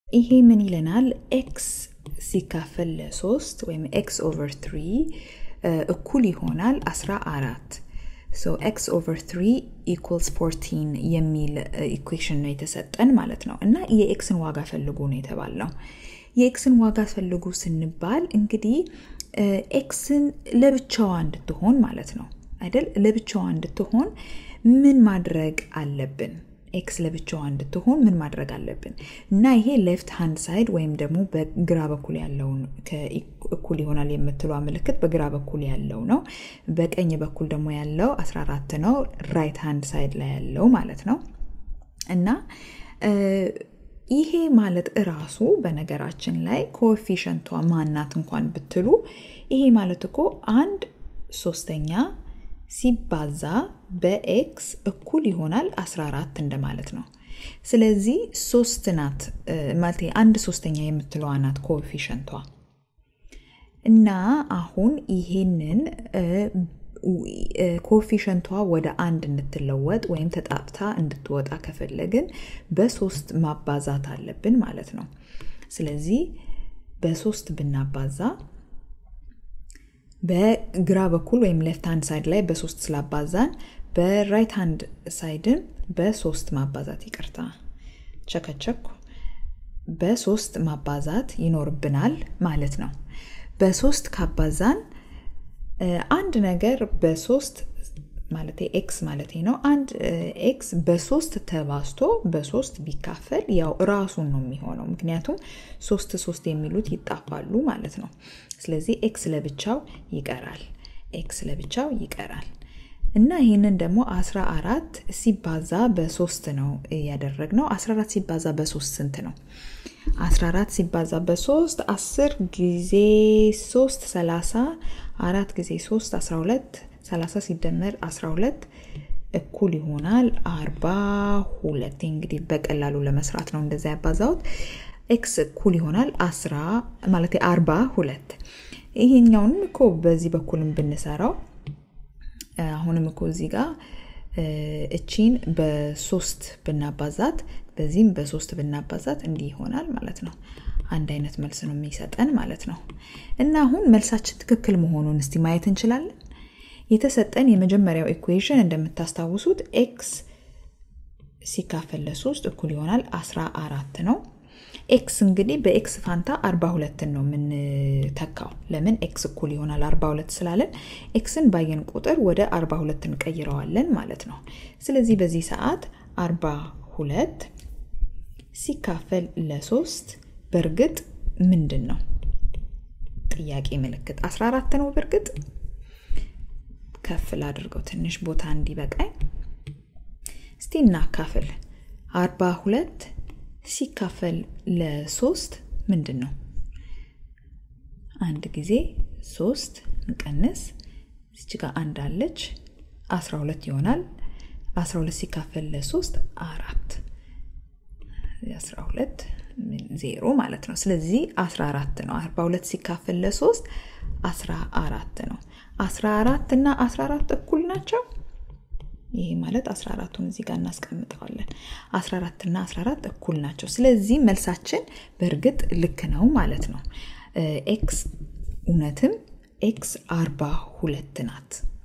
ይሄ ምን ይለናል? ኤክስ ሲካፈል ለሶስት ወይም ኤክስ ኦቨር ትሪ እኩል ይሆናል 14 ሶ ኤክስ ኦቨር 3 ኢኩልስ 14 የሚል ኢኩዌሽን ነው የተሰጠን ማለት ነው። እና የኤክስን ዋጋ ፈልጉ ነው የተባልነው። የኤክስን ዋጋ ፈልጉ ስንባል እንግዲህ ኤክስን ለብቻዋ እንድትሆን ማለት ነው አይደል? ለብቻዋ እንድትሆን ምን ማድረግ አለብን? ኤክስ ለብቻዋ እንድትሆን ምን ማድረግ አለብን? እና ይሄ ሌፍት ሃንድ ሳይድ ወይም ደግሞ በግራ በኩል ያለውን እኩል ይሆናል የምትሏ ምልክት በግራ በኩል ያለው ነው። በቀኝ በኩል ደግሞ ያለው 14 ነው፣ ራይት ሃንድ ሳይድ ላይ ያለው ማለት ነው። እና ይሄ ማለት እራሱ በነገራችን ላይ ኮኤፊሽንቷ ማናት እንኳን ብትሉ ይሄ ማለት እኮ አንድ ሶስተኛ ሲባዛ በኤክስ እኩል ይሆናል 14 እንደማለት ነው። ስለዚህ ሶስት ናት ማለት አንድ ሶስተኛ የምትለዋ ናት ኮኤፊሽንቷ እና አሁን ይሄንን ኮኤፊሽንቷ ወደ አንድ እንድትለወጥ ወይም ተጣፍታ እንድትወጣ ከፈለግን በሶስት ማባዛት አለብን ማለት ነው። ስለዚህ በሶስት ብናባዛ በግራ በኩል ወይም ሌፍት ሃንድ ሳይድ ላይ በሶስት ስላባዛን በራይት ሃንድ ሳይድን በሶስት ማባዛት ይቅርታ፣ ቸከቸኩ በሶስት ማባዛት ይኖርብናል ማለት ነው። በሶስት ካባዛን አንድ ነገር በሶስት ማለት ኤክስ ማለት ነው። አንድ ኤክስ በሶስት ተባዝቶ በሶስት ቢካፈል ያው ራሱን ነው የሚሆነው። ምክንያቱም ሶስት ሶስት የሚሉት ይጣፋሉ ማለት ነው። ስለዚህ ኤክስ ለብቻው ይቀራል። ኤክስ ለብቻው ይቀራል እና ይህንን ደግሞ 14 ሲባዛ በሶስት ነው ያደረግነው። 14 ሲባዛ በሶስት ስንት ነው? 14 ሲባዛ በሶስት 10 ጊዜ 3 30 አራት ጊዜ 3 12 30 ሲደመር 12 እኩል ይሆናል 42። እንግዲህ በቀላሉ ለመስራት ነው እንደዛ ያባዛሁት። ኤክስ እኩል ይሆናል 10 ማለት 42። ይሄኛውንም እኮ በዚህ በኩልም ብንሰራው አሁንም እኮ እዚህ ጋር እቺን በሶስት ብናባዛት በዚህም በሶስት ብናባዛት እንዲህ ይሆናል ማለት ነው። አንድ አይነት መልስ ነው የሚሰጠን ማለት ነው። እና አሁን መልሳችን ትክክል መሆኑን እስቲ ማየት እንችላለን። የተሰጠን የመጀመሪያው ኢኩዌሽን እንደምታስታውሱት ኤክስ ሲካፈል ለሶስት እኩል ይሆናል 14 ነው። ኤክስ እንግዲህ በኤክስ ፋንታ 42ን ነው የምንተካው። ለምን ኤክስ እኩል ይሆናል 42 ስላለን ኤክስን ባየን ቁጥር ወደ 42 እንቀይረዋለን ማለት ነው። ስለዚህ በዚህ ሰዓት 42 ሲካፈል ለሶስት በእርግጥ ምንድን ነው? ጥያቄ ምልክት 14 ነው። በእርግጥ ከፍ ላድርገው ትንሽ ቦታ እንዲበቃኝ። እስቲ እናካፍል። 42 ሲካፈል ለሶስት ምንድን ነው? አንድ ጊዜ ሶስት እንቀንስ፣ እዚች ጋር አንድ አለች፣ 12 ይሆናል። 12 ሲካፈል ለሶስት አራት 12 ዜሮ ማለት ነው። ስለዚህ 14 ነው። 42 ሲካፈል ለሶስት 14 ነው። 14 እና 14 እኩል ናቸው። ይሄ ማለት 14ቱን እዚህ ጋር እናስቀምጠዋለን። 14 እና 14 እኩል ናቸው። ስለዚህ መልሳችን በእርግጥ ልክ ነው ማለት ነው። ኤክስ እውነትም ኤክስ 42 ናት።